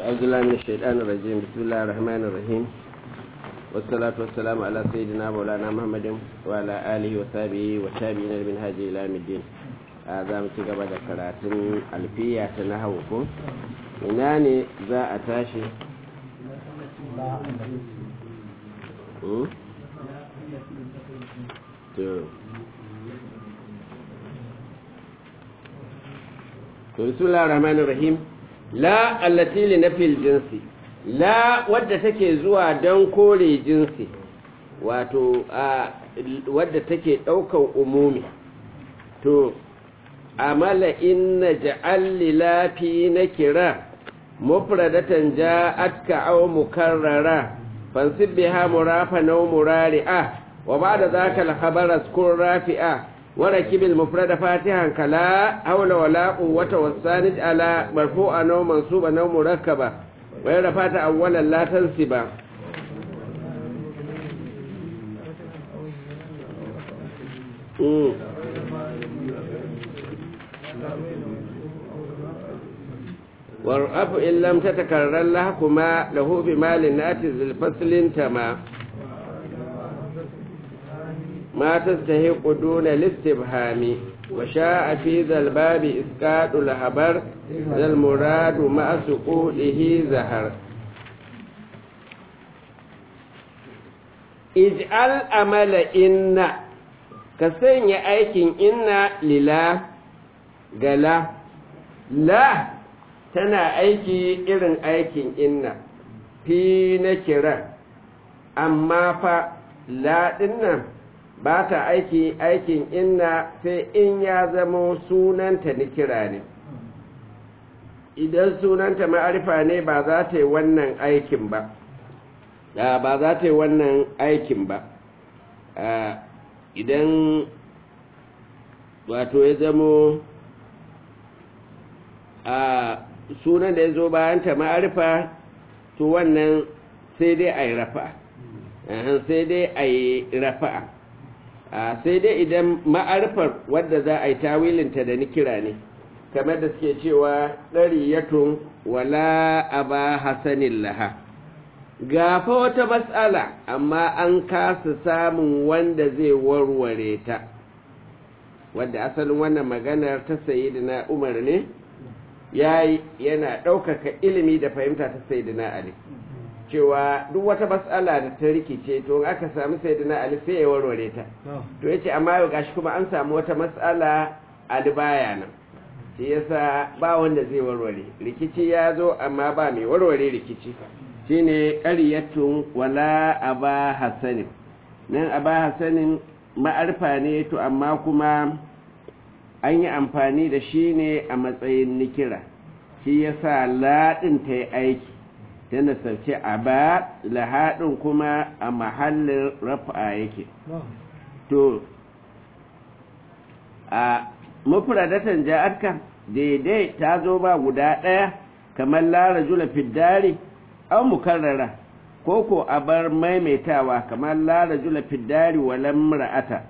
أعوذ بالله من الشيطان الرجيم بسم الله الرحمن الرحيم والصلاة والسلام على سيدنا مولانا محمد وعلى آله وصحبه وتابعين من هذه إلى يوم الدين هذا متى قبل كراتين ألفية تنهوكم إناني ذا أتاشي to bismillahir rahmanir rahim la allati li nafil jinsi la wadda take zuwa don kore jinsi wato a wadda take daukan umumi to amala inna ja'al lilafi nakira mufradatan ja'atka aw mukarrara fansib biha murafa naw murari'a wa ba'da dhaka al-khabar azkur rafi'a وركب المفرد فاتحا كلا حول ولا قوة والثاني على مرفوعا أو منصوبا أو مركبا وإذا فات أولا لا تنسبا والرفع إن لم تتكرر لهكما له بمال ناتز الفصل تما ما تستهق دون الاستبهام وشاء في ذا الباب إسقاط الخبر ذا المراد مع سقوطه زهر اجعل أمل إن كسن أيكن إن للا قلا لا tana aiki irin aikin inna fi na kira amma fa la nan ba ta aiki aikin inna sai in ya zamo sunanta ni kira ne idan sunanta ma'arifa ne ba za ta yi wannan aikin ba ba za ta yi wannan aikin ba idan wato ya zamo a sunan da ya zo bayan ta ma'arifa to wannan sai dai a yi rafa sai dai a yi rafa'a sai dai idan ma'arfar wadda za a yi tawilinta da nikira ne kamar da suke cewa ɗariyatun wala aba hasanin laha gafa wata matsala amma an kasa samun wanda zai warware ta wadda asalin wannan maganar ta sayi na umar ne ya yana ɗaukaka ilimi da fahimta ta sayi na ali cewa duk wata matsala da ta rikice to aka samu sayyidina ali sai ya warware ta to yace amma yau gashi kuma an samu wata matsala ali baya nan shi yasa ba wanda zai warware rikici ya zo amma ba mai warware rikici shine qaryatun wala aba hasanin nan aba hasanin ma'arfa ne to amma kuma an yi amfani da shi ne a matsayin nikira shi yasa laɗin ta yi aiki ta nasarci a ba lahaɗin kuma a mahallin rafa yake to a mufradatan ja'arka daidai ta zo ba guda ɗaya kamar lara jula fiddari an mukarrara ko ko a bar maimaitawa kamar lara jula fiddari walan ra'ata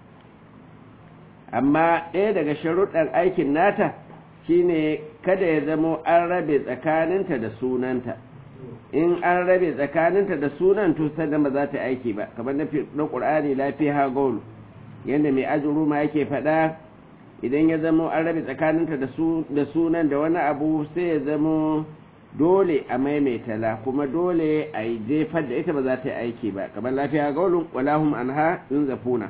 amma ɗaya daga sharuɗan aikin nata shine kada ya zamo an rabe tsakaninta da sunanta in an rabe tsakaninta da sunan to sannan ba za ta aiki ba kamar na ƙur'ani lafiya gaulu yadda mai ajuru ma yake faɗa idan ya zamo an rabe tsakaninta da sunan da wani abu sai ya zamo dole a maimaita la kuma dole a yi jefar da ita ba za ta yi aiki ba kamar lafiya gaulu walahum anha in zafuna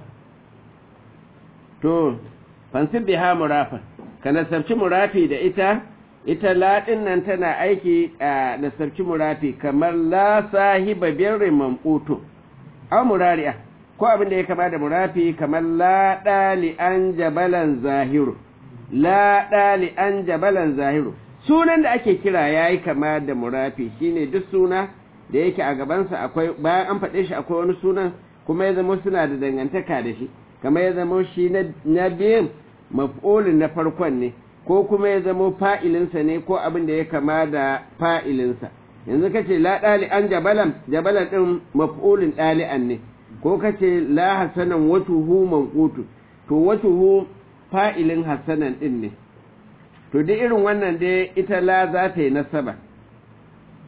to fansib biha murafa ka nasabci murafi da ita ita laɗin nan tana aiki a nasarci murafi kamar la sahiba birrin mamqutu aw murari'a ko abin da ya kama da murafi kamar la dali an jabalan zahiru la dali an jabalan zahiru sunan da ake kira yayi kama da murafi shine duk suna da yake a gabansa akwai bayan an faɗe shi akwai wani sunan kuma ya zama suna da dangantaka da shi kamar ya zama shi na biyun maf'ulin na farkon ne ko kuma ya zamo fa'ilinsa ne ko abin da ya kama da fa'ilinsa yanzu ka ce la ɗali an jabalan jabalan ɗin maf'ulin ɗali'an ne ko ka ce la hasanan watuhu manqutu to watuhu fa'ilin hasanan ɗin ne to duk irin wannan dai ita la za ta yi nasaba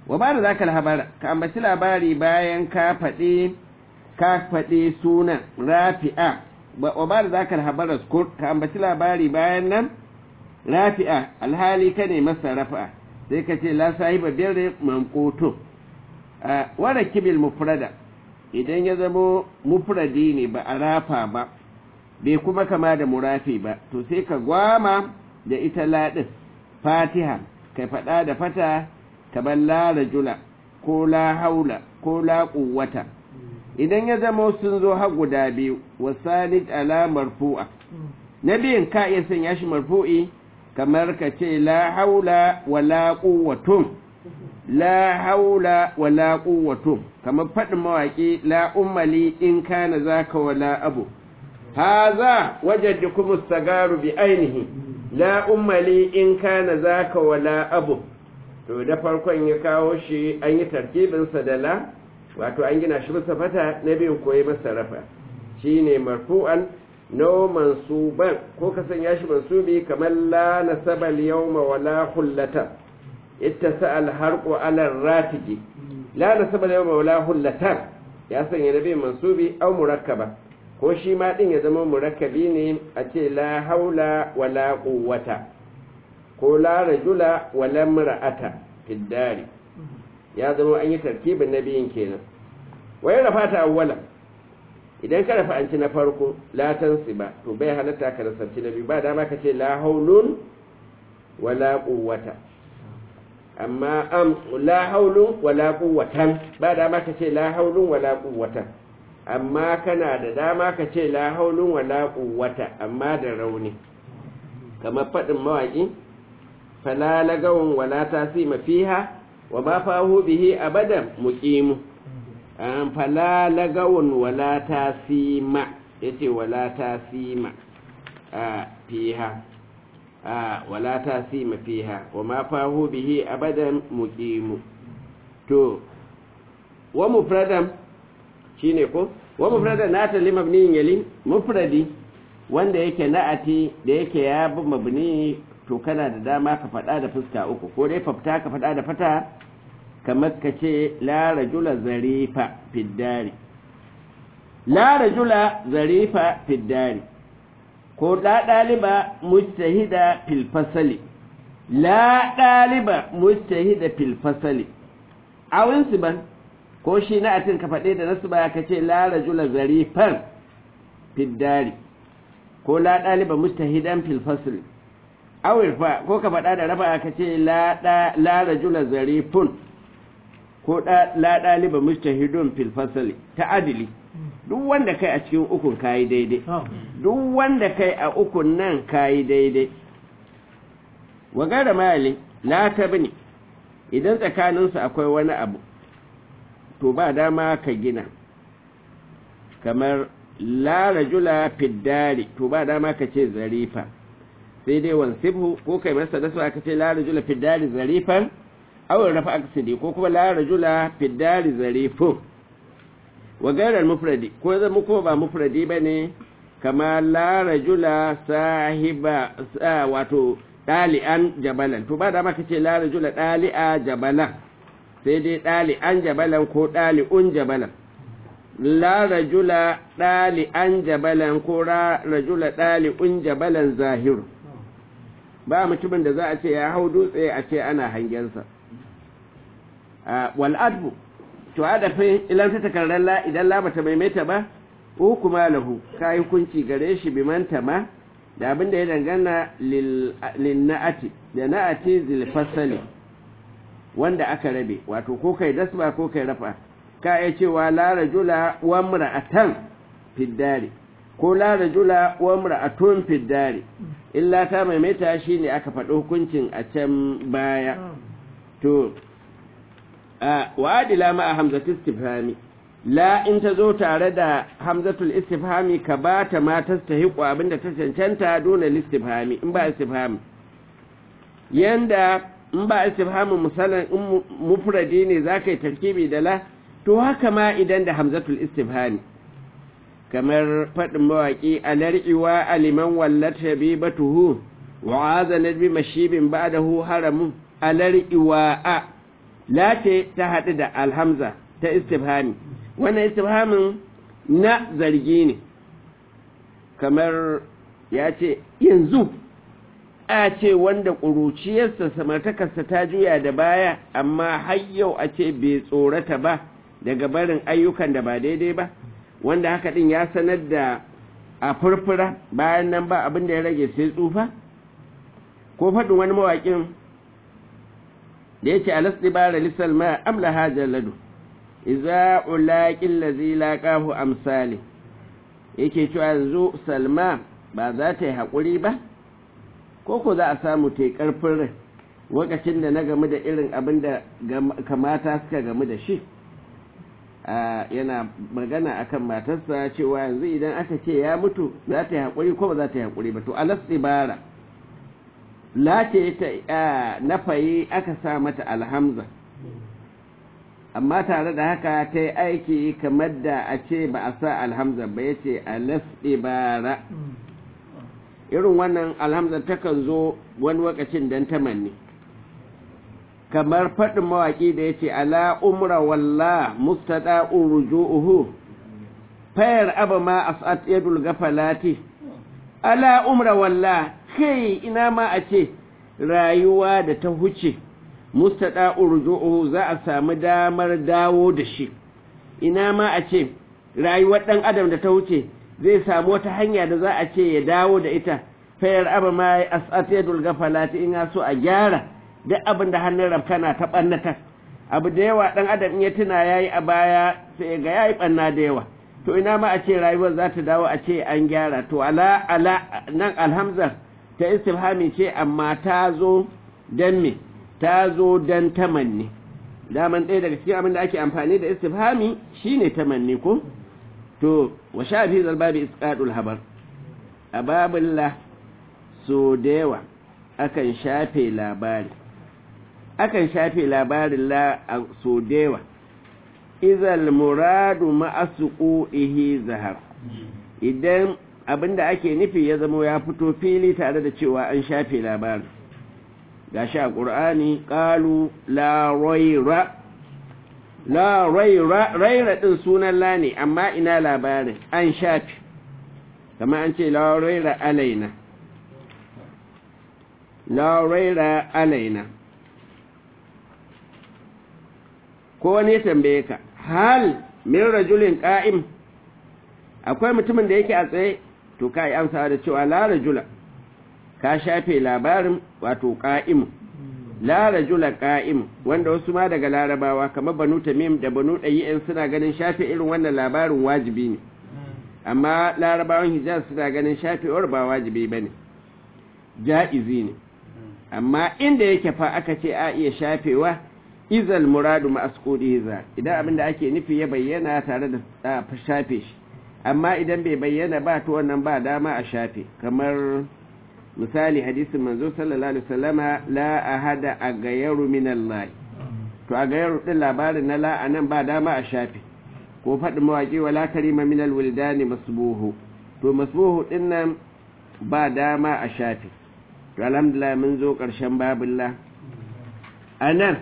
wa ba da za ka labara ka ambaci labari bayan ka faɗi ka faɗi sunan rafi'a wa ba da za ka labara ka ambaci labari bayan nan rafi'a alhali ka ne masa rafa'a sai ka ce la sahiba birri manqutu wara kibil mufrada idan ya zamo mufradi ne ba a rafa ba bai kuma kama da murafi ba to sai ka gwama da ita ladin fatiha ka faɗa da fata kamar la rajula ko la haula ko la quwwata idan ya zama sun zo har guda biyu wasanid ala marfu'a na biyun ka iya sanya shi marfu'i kamar ka ce la haula wala quwwatun la haula wala quwwatun kamar faɗin mawaƙi la ummali in kana zaka wala abu haza wajaddukum as-sagaru bi ainihi la ummali in kana zaka wala abu to da farkon ya kawo shi an yi tarkibinsa da la wato an gina shi masa fata na biyu koyi masa rafa shi ne marfu'an no mansuban ko ka sanya shi mansubi kamar la nasaba al-yawma wala hullata ittasa al-harqu ala ratiji la nasaba al-yawma wala hullata ya sanya nabi mansubi au murakkaba ko shi ma din ya zama murakkabi ne a ce la haula wala quwwata ko la rajula wala mar'ata fiddari ya zama an yi tarkibin nabiyin kenan wai rafa ta awwala idan ka rafa an ci na farko la tansiba to bai halatta ka rasarci na biyu ba dama ka ce la haulun wala quwwata amma am la haulun wala quwwatan ba dama ka ce la haulun wala quwwatan amma kana da dama ka ce la haulun wala quwwata amma da rauni kamar faɗin mawaƙi fala lagawun wala tasima fiha wa ma fahu bihi abadan muqimu an fala lagawun wala tasima yace wala tasima a fiha a wala tasima fiha wa ma fahu bihi abadan muqimu to wa mufradan shine ko wa mufradan nata limabniyin yali mufradi wanda yake na'ati da yake ya bi mabni to kana da dama ka faɗa da fuska uku ko dai fafta ka faɗa da fata kamar ka ce la rajula zarifa fiddari la rajula zarifa fiddari ko la ɗaliba mujtahida fil fasali la ɗaliba mujtahida fil fasali awin ban ko shi na atin ka faɗe da nasu ba ka ce la rajula zarifan fiddari ko la ɗaliba mujtahidan fil fasali awil fa ko ka faɗa da raba ka ce la rajula zarifun ko la ɗaliba mujtahidun fil fasali ta adili duk wanda kai a cikin ukun kayi daidai duk wanda kai a ukun nan kayi daidai wa gara mali la tabni idan tsakaninsu akwai wani abu to ba dama ka gina kamar la rajula fiddari to ba dama ka ce zarifa sai dai wansibhu ko kai masa nasu aka ce la rajula fiddari zarifan aw rafa aksidi ko kuma la rajula fiddari zarifun wa gairar mufradi ko zama kuma ba mufradi bane kama la rajula sahiba wato dali'an jabalan to ba da maka ce la rajula dali'a jabalan sai dai dali'an jabalan ko dali'un jabalan la rajula dali'an jabalan ko rajula dali'un jabalan zahiru ba mutumin da za a ce ya hau dutse a ce ana hangensa wal'adbu to adafi ilan ta takarar la idan la bata maimaita ba hukuma lahu ka yi hukunci gare shi bi manta ma da abin da ya dangana lil na'ati da na'ati zil fasali wanda aka rabe wato ko kai dasba ko kai rafa ka iya cewa la rajula wa imra'atan fiddari ko la rajula wa imra'atun fiddari illa ta maimaita shine aka faɗi hukuncin a can baya to wa adila ma hamzatu istifhami la in ta zo tare da hamzatul istifhami ka ba ta ma tastahiqu abinda ta cancanta dole istifhami in ba istifhami yanda in ba istifhami misalan in mufradi ne zaka yi tarkibi da la to haka ma idan da hamzatul istifhami kamar faɗin mawaƙi alar'iwa aliman wallat shabibatuhu wa azanat bi mashibin ba'dahu haramun alar'iwa a la ce ta haɗu da alhamza ta istifhami wannan istifhamin na zargi ne kamar ya ce yanzu a ce wanda ƙuruciyarsa samartakarsa ta juya da baya amma har yau a ce bai tsorata ba daga barin ayyukan da ba daidai ba wanda haka ɗin ya sanar da a furfura bayan nan ba abin da ya rage sai tsufa ko faɗin wani mawaƙin da ya ce alasɗi bara lissal ma amla hajar ladu iza ulaƙin lazi laƙahu amsali yake cewa yanzu salma ba za ta yi haƙuri ba ko ko za a samu ta yi ƙarfin rai lokacin da na gamu da irin abin da kamata suka gamu da shi yana magana akan matarsa cewa yanzu idan aka ce ya mutu za ta yi haƙuri ko ba za ta yi haƙuri ba to alas ibara lace ta nafayi aka sa mata alhamza amma tare da haka ta yi aiki kamar da a ce ba a sa alhamza ba ya ce alas ibara irin wannan alhamza takan zo wani wakacin don tamanni kamar faɗin mawaƙi da ya ce ala umra walla mustada'un ruju'uhu fayar abu ma as'at yadul gafalati ala umra walla kai ina ma a ce rayuwa da ta huce mustada'un ruju'uhu za a samu damar dawo da shi ina ma a ce rayuwar ɗan adam da ta huce zai samu wata hanya da za a ce ya dawo da ita fayar abu ma as'at yadul gafalati in so a gyara duk abin da hannun rafkana ta ɓannata abu da yawa ɗan adam in ya tuna ya yi a baya sai ga ya yi ɓanna da yawa to ina ma a ce rayuwar za ta dawo a ce an gyara to ala ala nan alhamzar ta istifhami ce amma ta zo don me ta zo don tamanni daman ɗaya daga cikin abin da ake amfani da istifhami shine tamanni ko to wa sha fi zalbabi isqadul habar a babullah so da yawa akan shafe labari akan shafe labarin la a so dewa izal muradu ma'asuku ihi zahar idan abinda ake nufi ya zama ya fito fili tare da cewa an shafe labarin gashi a ƙur'ani ƙalu la raira la raira raira ɗin sunan la ne amma ina labarin an shafe kama an ce la raira alaina la raira alaina ko wani ya tambaye ka hal min rajulin qa'im akwai mutumin da yake a tsaye to kai amsa da cewa la rajula ka shafe labarin wato qa'im la rajula qa'im wanda wasu ma daga larabawa kamar banu tamim da banu dayi'in suna ganin shafe irin wannan labarin wajibi ne amma larabawan hijaz suna ganin shafewar ba wajibi bane ja'izi ne amma inda yake fa aka ce a iya shafewa izal muradu ma'asqudi za idan abinda ake nufi ya bayyana tare da shafe shi amma idan bai bayyana ba to wannan ba dama a shafe kamar misali hadisin manzo sallallahu alaihi wasallama la ahada agayaru min Allah to agayaru din labarin na la anan ba dama a shafe ko faɗin mawaƙi wala karima min alwildani masbuhu to masbuhu din nan ba dama a shafe to alhamdulillah mun zo ƙarshen babullah anan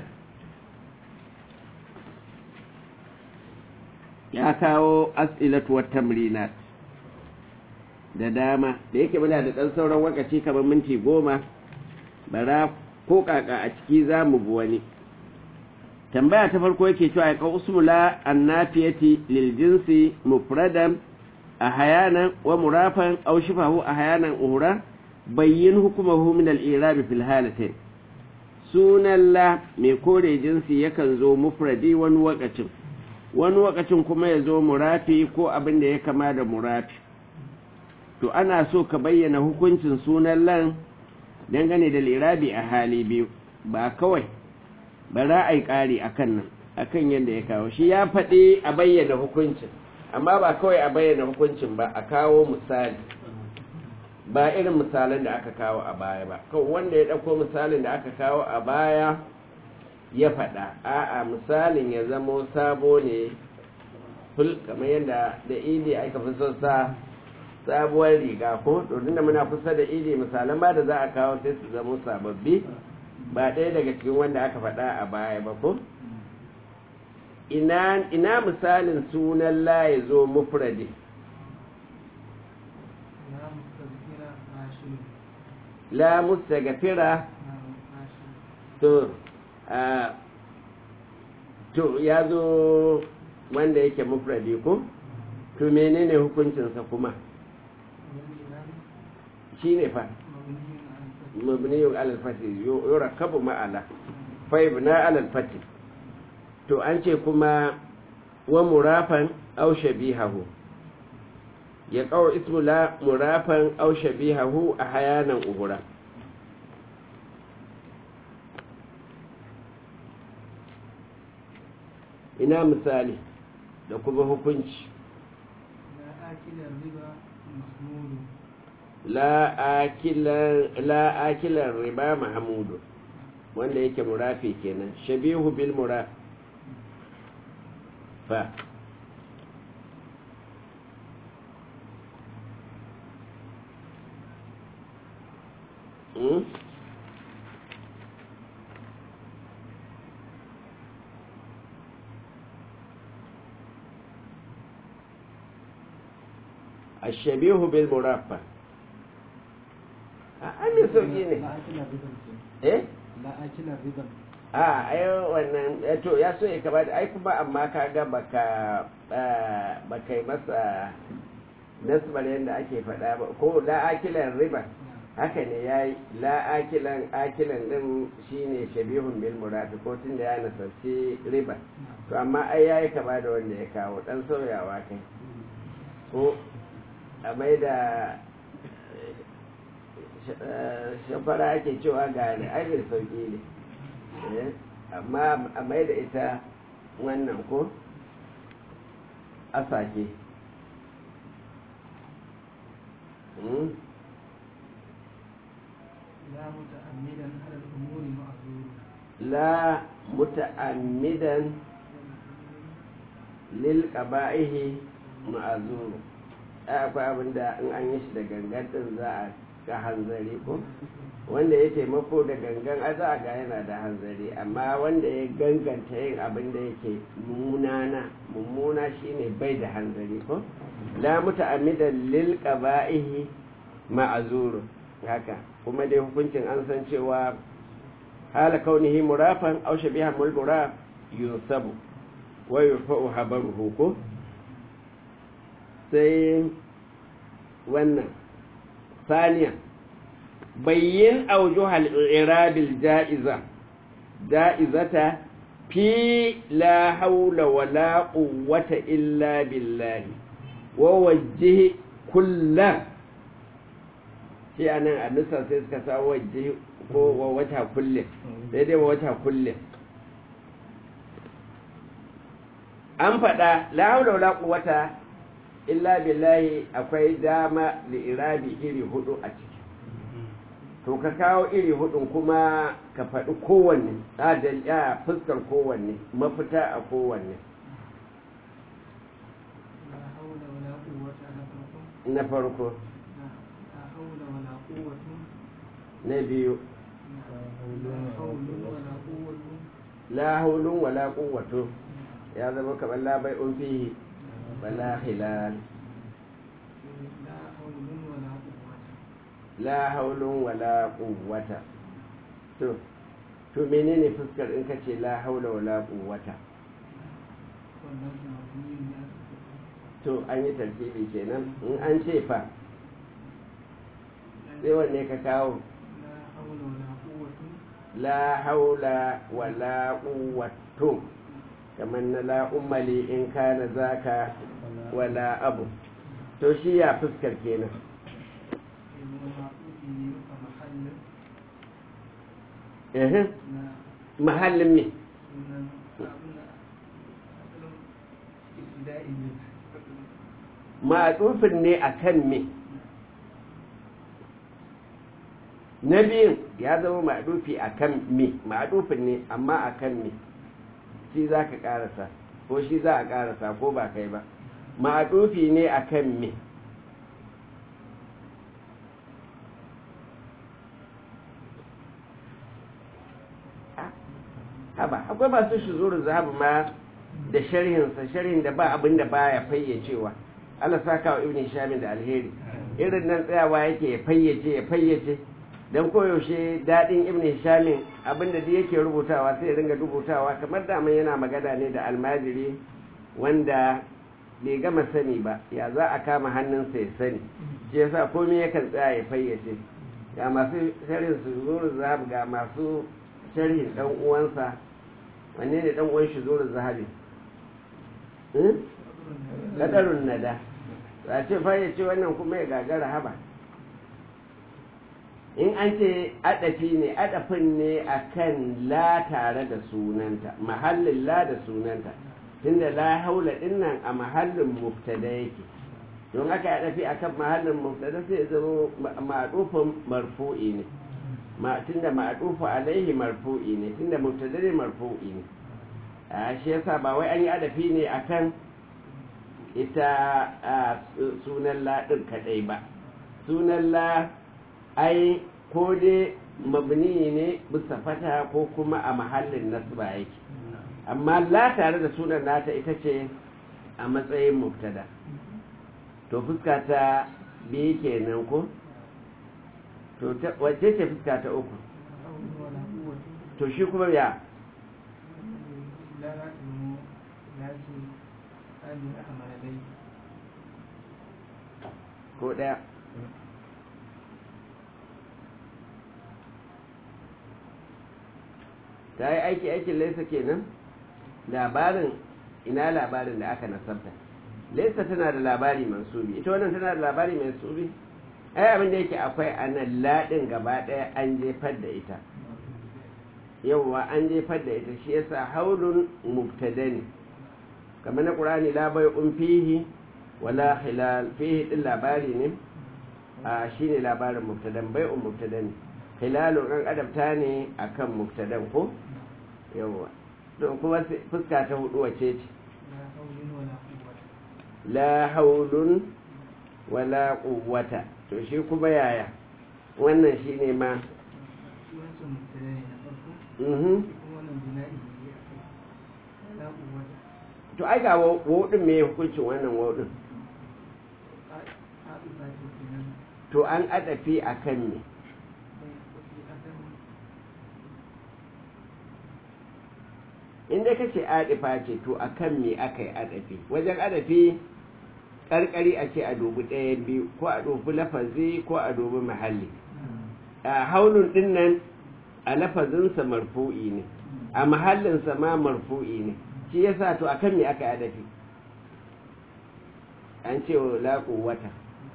ya kawo as'ilatu wat tamrinat da dama da yake muna da ɗan sauran wakaci kamar minti goma bara ko kaka a ciki za mu bi wani tambaya ta farko yake cewa ya kawo usmula annafiyati lil jinsi mufradan a hayanan wa murafan aw shifahu a hayanan uhura bayyin hukumahu min al-i'rab fil halatain sunan la mai kore jinsi yakan zo mufradi wani wakacin wani wakacin kuma ya zo murafi ko abin da ya kama da murafi to ana so ka bayyana hukuncin sunan lan dangane da lirabi a hali biyu ba kawai ba za a yi ƙari a kan nan a kan yadda ya kawo shi ya faɗi a bayyana hukuncin amma ba kawai a bayyana hukuncin ba a kawo misali ba irin misalin da aka kawo a baya ba kawai wanda ya ɗauko misalin da aka kawo a baya ya faɗa a'a misalin ya zamo sabo ne ful kamar yadda da idi aka fi son sa sabuwar riga ko domin da muna kusa da idi misalan ba da za a kawo sai su zamo sababbi ba ɗaya daga cikin wanda aka faɗa a baya ba ko ina ina misalin sunan la ya zo mufradi لا مستذكر عاشر la mustaghfira نعم عاشر to a to ya zo wanda yake mufradi ko to menene hukuncinsa kuma والإمام shine fa مبني على الفتح mabniyun alal fati yurakabu ma'ala fa ibna alal fati to an ce kuma wa murafan aw shabihahu ya qaw ismu la murafan aw shabihahu ahyanan uhura ina misali da kuma hukunci لا آكل الربا محمود la akilan la akilan riba mahmudu wanda yake murafi kenan shabihu bil muraf fa hmm? الشبيه بالمرافق an yi sauƙi ne لا آكل الربا eh لا آكل الربا a ai wannan eh, to ya so ya kaba ai kuma amma ka ga baka ah, baka yi masa nasbar yadda ake faɗa ba ko la akilan riba نعم haka ne yayi la akilan akilan din shine shabihun bil murafi ko tun da ya nasarci riba نعم to amma ai yayi kaba da wanda ya kawo dan sauyawa kai ko a mai da shafara ake cewa gane ai mai sauƙi ne Eh, amma a mai da ita wannan ko asake Hmm? لا متعمدا على الأمور معذور la muta'ammidan lil qaba'ihi ma'azuru ai akwai abin da in an yi shi da gangan din za a ga hanzari ko wanda ya taimako da gangan a za a ga yana da hanzari amma wanda ya ganganta yin abin da yake munana mummuna shine bai da hanzari ko la muta'ammidan lil qaba'ihi ma'azuru haka kuma dai hukuncin an san cewa hala kaunihi murafan aw shabiha mul muraf yunsabu wa yurfa'u habaruhu ko sai wannan ثانيا بين أوجه الإعراب الجائزة جائزة في لا حول ولا قوة إلا بالله ووجه كل shi a nan a nusa sai suka sa waje ko wa wata kulle sai dai wa wata kulle an faɗa la haula wala quwwata illa billahi akwai dama da irabi iri hudu a ciki to ka kawo iri hudun kuma ka faɗi kowanne adal ya fuskar kowanne mafita a kowanne لا حول ولا قوة إلا بالله na farko لا حول ولا قوة na biyu لا حول ولا قوة la haulun wala quwwatu ya zama kamar la bai'un fihi wala hilal لا حول ولا قوة la haulun wala quwwata to to menene fuskar in kace la haula wala quwwata والنفس مبني على السكون to an yi tartibi kenan in an ce fa sai wanne ka kawo لا حول ولا قوة la haula wala quwwatu kamar na la ummali in kana zaka wala abu to shi ya fuskar kenan ومعطوفه كمحل eh لا mahallin me sunan abin da asalin ibtida'i ne ma'atufin ne akan me na biyun ya zama ma'adufi akan me ma'adufin ne amma akan me shi za ka karasa ko shi za a karasa ko ba kai ba ma'adufi ne akan me haba akwai masu shuzuru zahabu ma da sharhinsa sharhin da ba abin da baya fayyacewa Allah saka wa ibn Hisham da alheri irin nan tsayawa yake ya fayyace ya fayyace dan koyaushe dadin ibn Hisham abinda da yake rubutawa sai ya ringa rubutawa kamar da yana magana ne da almajiri wanda bai gama sani ba ya za a kama hannunsa ya sani shi yasa komai yakan tsaya ya fayyace ga masu sharhin su zuru zahab ga masu sharhin dan uwansa wanne ne dan uwan shi zuru zahabi kadarun nada za ce fayyace wannan kuma ya gagara haba in an ce adafi ne adafin ne akan la tare da sunanta mahallin la da sunanta tunda la haula dinnan a mahallin mubtada yake don aka yi adafi akan mahallin mubtada sai ya zama ma'adufin marfu'i ne ma tunda ma'adufu alaihi marfu'i ne tunda mubtada ne marfu'i ne a shi yasa ba wai an yi adafi ne akan ita sunan la din kadai ba sunan la ai ko dai mabni ne bisa fata ko kuma a mahallin nasba yake amma la tare da sunan nata ita ce a matsayin mubtada to fuska ta biyu kenan ko to wacce ce fuska ta uku to shi kuma ya ko ɗaya ta yi aiki aikin laisa kenan labarin ina labarin da aka nasabta laisa tana da labari mansubi ita wannan tana da labari mansubi ai abin da yake akwai a nan laɗin gaba ɗaya an jefar da ita yawwa an jefar da ita shi yasa haulun mubtada ne kamar na ƙurani labai un fihi wala hilal fihi din labari ne a shine labarin mubtadan bai un mubtada ne hilalun an adabta ne akan mubtadan ko yawwa don kuma fuska ta hudu wace ce la haulun wala quwwata to shi kuma yaya wannan shine ma to ai ga wodin me hukuncin wannan wodin to an adafi akan ne inda ka ce adifa ce to a kan me aka yi adafi wajen adafi ƙarƙari a ce a dubi ɗaya biyu ko a dubi lafazi ko a dubi mahalli a haulun ɗin nan a lafazinsa marfu'i ne a mahallinsa ma marfu'i ne shi yasa to a kan me aka yi adafi an ce wa laƙo wata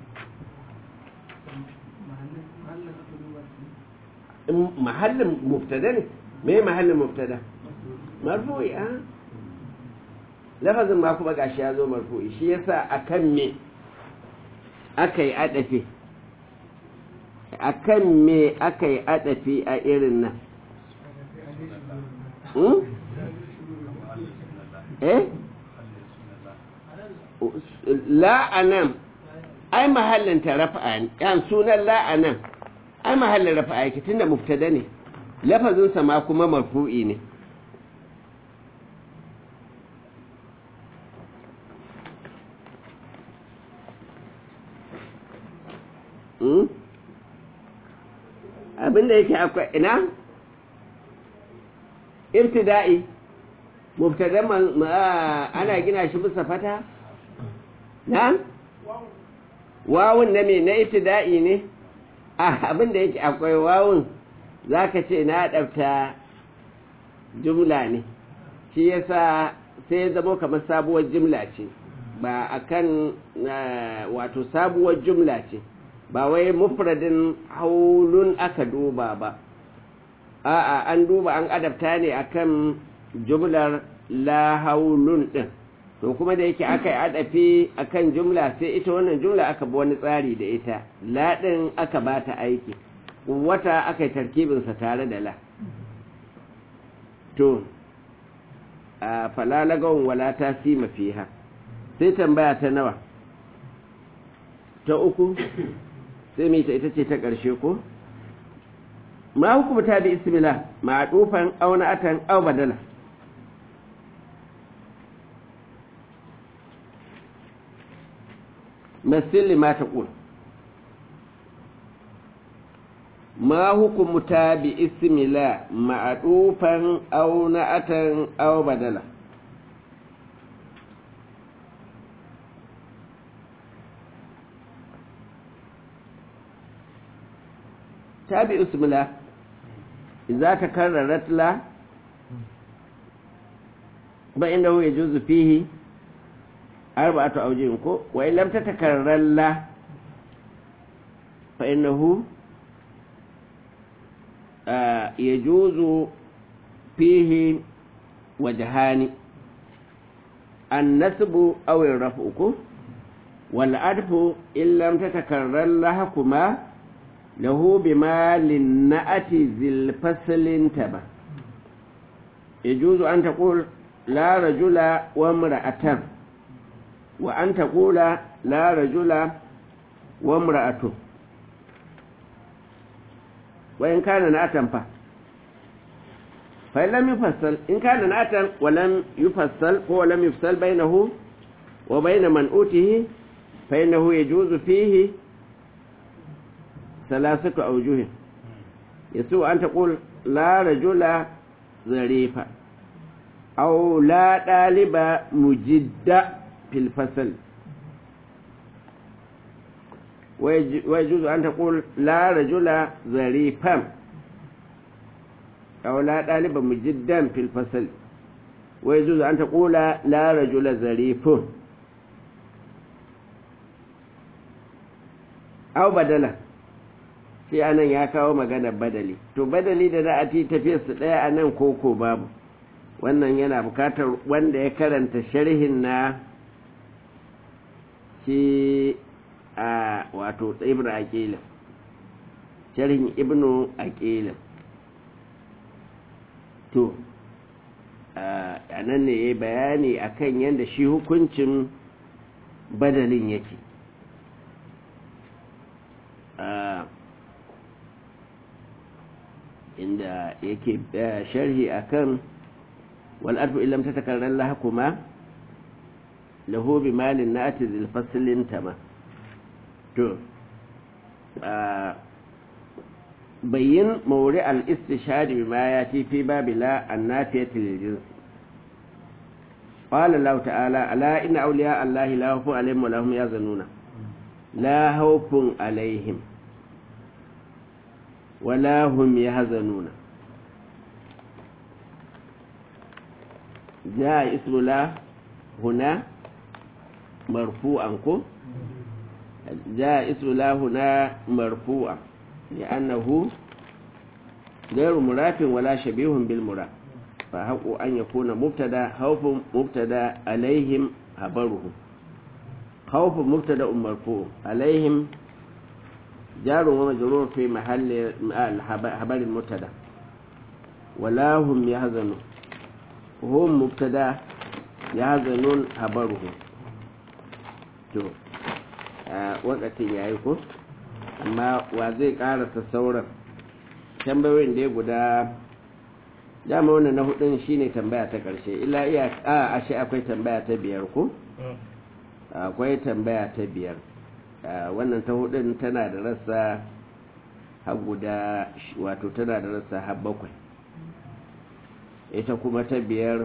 mahallin muftada ne me mahallin muftada marfu'i a lafazin ma kuma gashi ya zo marfu'i shi yasa akan me aka yi adafi akan me aka yi adafi a irin nan eh la'anan ai mahallin ta rafa'a yan sunan la'anan ai mahallin rafa'a yake tunda mubtada ne lafazinsa ma kuma marfu'i ne abinda yake akwai ina ibtida'i mubtada ana gina shi bisa fata na wawun na me na ibtida'i ne abinda yake akwai wawun zaka ce na ɗafta jumla ne shi yasa sai ya zama kamar sabuwar jumla ce ba akan wato sabuwar jumla ce ba wai mufradin haulun aka duba ba a'a an duba an adabta ne akan jumlar la haulun din to kuma da yake aka yi adafi akan jumla sai ita wannan jumla aka bi wani tsari da ita la din aka ba ta aiki wata aka yi tarkibinsa tare da la to a falalagawan wala ta sima fiha sai tambaya ta nawa ta uku sai mai ta ita ce ta ƙarshe ko ma hukumta bi ismillah ma dufan auna atan aw badala مثل ما تقول ما حكم تابع اسم لا معطوفا أو نعتا أو بدلا تابع اسم لا إذا تكررت لا فإنه يجوز فيه أربعة أوجه وإن لم تتكرر لا فإنه آه يجوز فيه وجهان النسب أو الرفع والعرف إن لم تتكرر لهكما له بما للنأت ذي الفصل انتبه يجوز أن تقول لا رجل وامرأة وأن تقول لا رجل وامرأة وإن كان نأتا فه فإن لم يفصل إن كان نأتا ولم يفصل هو لم يفصل بينه وبين منؤوته فإنه يجوز فيه ثلاثة أوجه يسوء أن تقول لا رجل ظريفا أو لا طالب مجد في الفصل ويجوز أن تقول لا رجل ظريفا أو لا طالب مجدا في الفصل ويجوز أن تقول لا رجل ظريف أو بدلا sai anan ya kawo maganar badali to badali da za a ci tafiyarsu ɗaya a nan koko babu wannan yana bukatar wanda ya karanta sharhin na shi a wato ibn aqilin sharhin ibnu aqilin to a nan ne ya bayani akan yadda shi hukuncin badalin yake inda yake sharhi akan والأرض إن لم تتكرر لهكما له بمال نأتي ذي الفصل تما تو بين مورع الاستشهاد بما يأتي في باب لا النافية للجنس قال الله تعالى ألا إن أولياء الله لا خوف عليهم ولا هم يحزنون لا خوف عليهم ولا هم يحزنون جاء اسم لا هنا مرفوعا كو جاء اسم لا هنا مرفوعا لأنه غير مراف ولا شبيه بالمراف فحق أن يكون مبتدا خوف مبتدا عليهم خبره خوف مبتدا مرفوع عليهم جار ومجرور في محل خبر المبتدا ولا هم يحزنون هم مبتدا يحزنون خبره to wakatin yayi ko amma wa zai karasa sauran tambayoyin da ya guda dama wannan na hudun shine tambaya ta karshe illa iya a ashe akwai tambaya ta biyar ko akwai tambaya ta biyar wannan ta hudun tana da rassa har guda wato tana da rassa har bakwai ita kuma ta biyar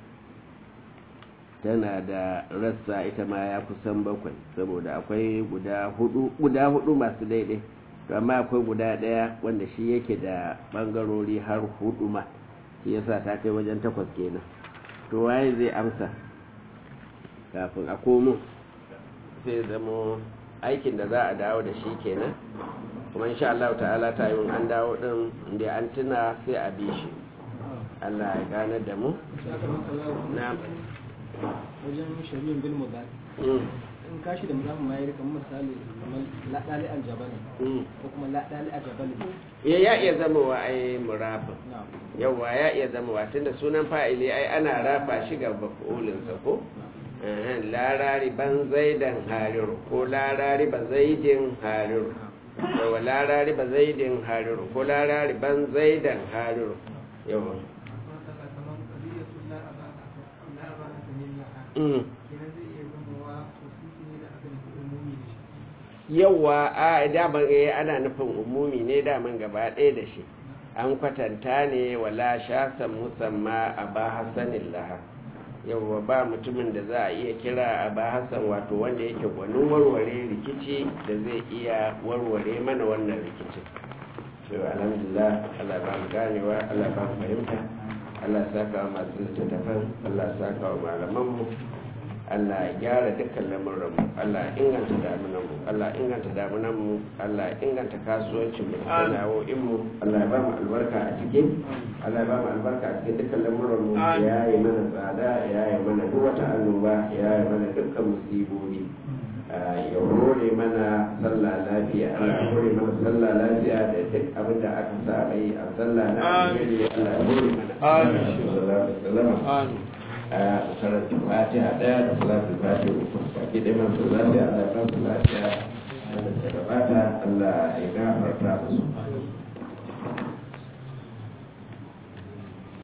tana da rassa ita ma ya kusan bakwai saboda akwai guda hudu guda hudu masu daidai to amma akwai guda daya wanda shi yake da bangarori har hudu ma shi yasa ta kai wajen takwas kenan to waye zai amsa kafin a komo sai zamo aikin da za a dawo da shi kenan kuma insha Allah ta'ala ta yi an dawo din inda an tuna sai a bi shi Allah ya gane da mu na wajen shari'in bil mudari in kashi da musamman ma ya rika misali kamar laɗali aljabali ko kuma laɗali aljabali ya ya iya zama wa ai murafin yawa ya iya zama wa tunda sunan fa'ili ai ana rafa shi ga mafulinsa ko larari ban zaidan hariru ko larari ba zaidin hariru yawa larari ba zaidin hariru ko larari ban zaidan hariru yawa yawa a daman eh ana nufin umumi ne daman gaba ɗaya da shi an kwatanta ne wala shasan musamma a ba hasanin laha yawa ba mutumin da za a iya kira a ba hasan wato wanda yake gwanin warware rikici da zai iya warware mana wannan rikicin to alhamdulillah Allah ba mu ganewa Allah ba mu fahimta Allah saka wa masu littattafan Allah saka wa malamanmu Allah ya gyara dukkan lamuranmu Allah ya inganta damunanmu Allah ya inganta damunanmu Allah ya inganta kasuwancin mu da sana'o'in mu Allah ya ba mu albarka a cikin Allah ya ba mu albarka a cikin dukkan lamuranmu ya yi mana tsada ya yi mana duk wata annoba ya yi mana dukkan musibobi ya hore mana sallah lafiya Allah ya hore mana sallah lafiya da duk abin da aka saba yi a sallah na alheri Allah ya hore mana amin sallallahu alaihi wasallam a karanta fatiha daya da salatul fatiha uku baki da man sallah Allah ya ba su lafiya da gabata Allah ya gafarta musu